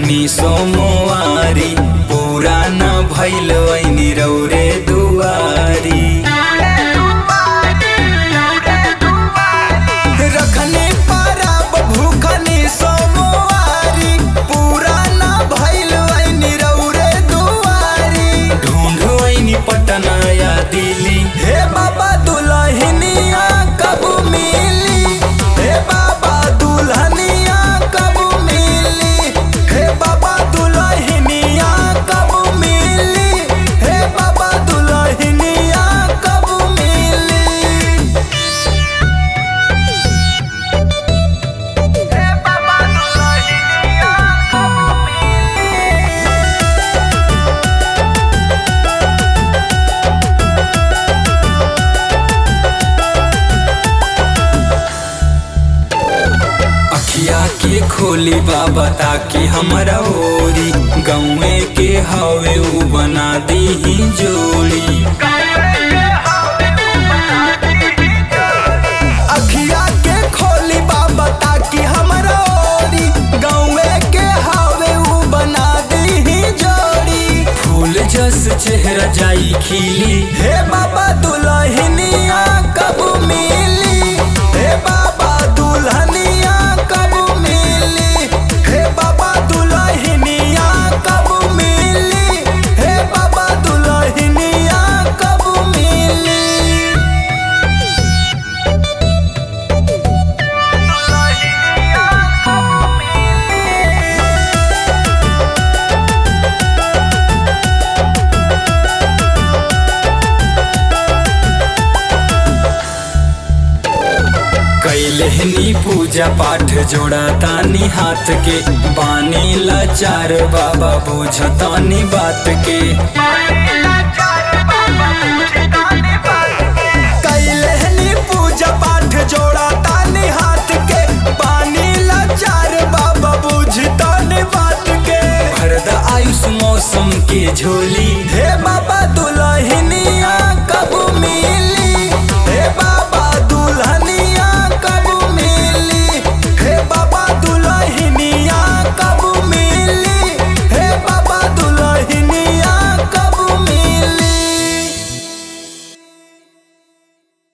भूखनी सोमवारी पूरा न भइल वैनी रौरे दुआरी रखनी परब भूखनी सोमवारी पूरा न भइल वैनी रौरे दुआरी ढूंढ वैनी पटना या दिल्ली हे बाबा दुल्हनिया कब मिली हे बाबा दुल्हनिया कब मिली हे बाबा दुल्हनिया कब मिली हे बाबा दुल्हनिया कब मिली अखिया के खोली बाबा ताकि हमरा ओरी गौए के हवे उ बना दी जोड़ी अखिया के खोली बाबा ताकि हमरा ओरी गौए के हवे उ बना दी जोड़ी फूल जस चेहरा जाई खिली हे बाबा दुल्हनिया कब मिली हे बाबा दुल्हनिया कब मिली हे बाबा दुल्हनिया कब मिली हे बाबा दुल्हनिया कब मिली कैलहनी पूजा पाठ जोड़ा तानी हाथ के बानी लाचार बाबा बुझतानी बात के कैलहनी पूजा पाठ जोड़ा तानी हाथ के बानी लाचार बाबा बुझतानी बात के भरदा आयुष मौसम के झोली हे बाबा दुल्हन